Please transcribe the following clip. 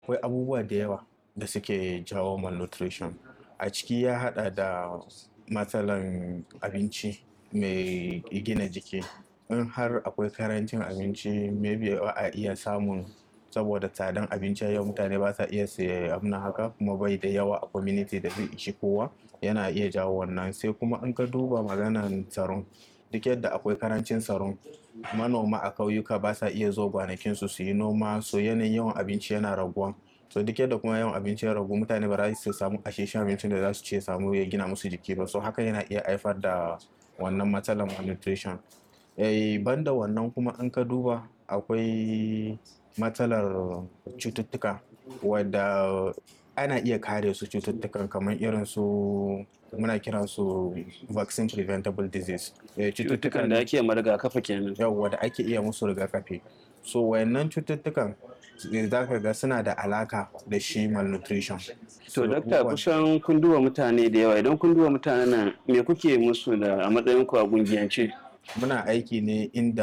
akwai abubuwa da yawa da suke jawo malnutrition a ciki ya hada da matsalan abinci mai gina jiki in har akwai karancin abinci maybe ba a iya samun saboda tsadan abinci yau mutane ba sa iya siya abin haka kuma bai da yawa a community da zai ishi kowa yana iya jawo wannan sai kuma in ka duba maganan tsaron duk yadda akwai karancin tsaron manoma a kauyuka ba sa iya zo gwanakinsu su yi noma so yanayin yawan abinci yana raguwa so duk yadda kuma yawan abinci ya ragu mutane ba za su samu asheshen abincin da za su ce samu ya gina musu jiki ba so haka yana iya haifar da wannan matsalar malnutrition eh banda wannan kuma in ka duba akwai matsalar cututtuka wadda ana iya kare su cututtukan kamar irin su muna kiran su vaccine preventable disease cututtukan da ake ma rigakafi kenan yawwa da ake iya musu rigakafi so wayannan cututtukan za ka ga suna da alaka da shi malnutrition to dakta kusan kun duba mutane da yawa idan kun duba mutanen nan me kuke musu da a matsayin ku a gungiyance muna aiki ne inda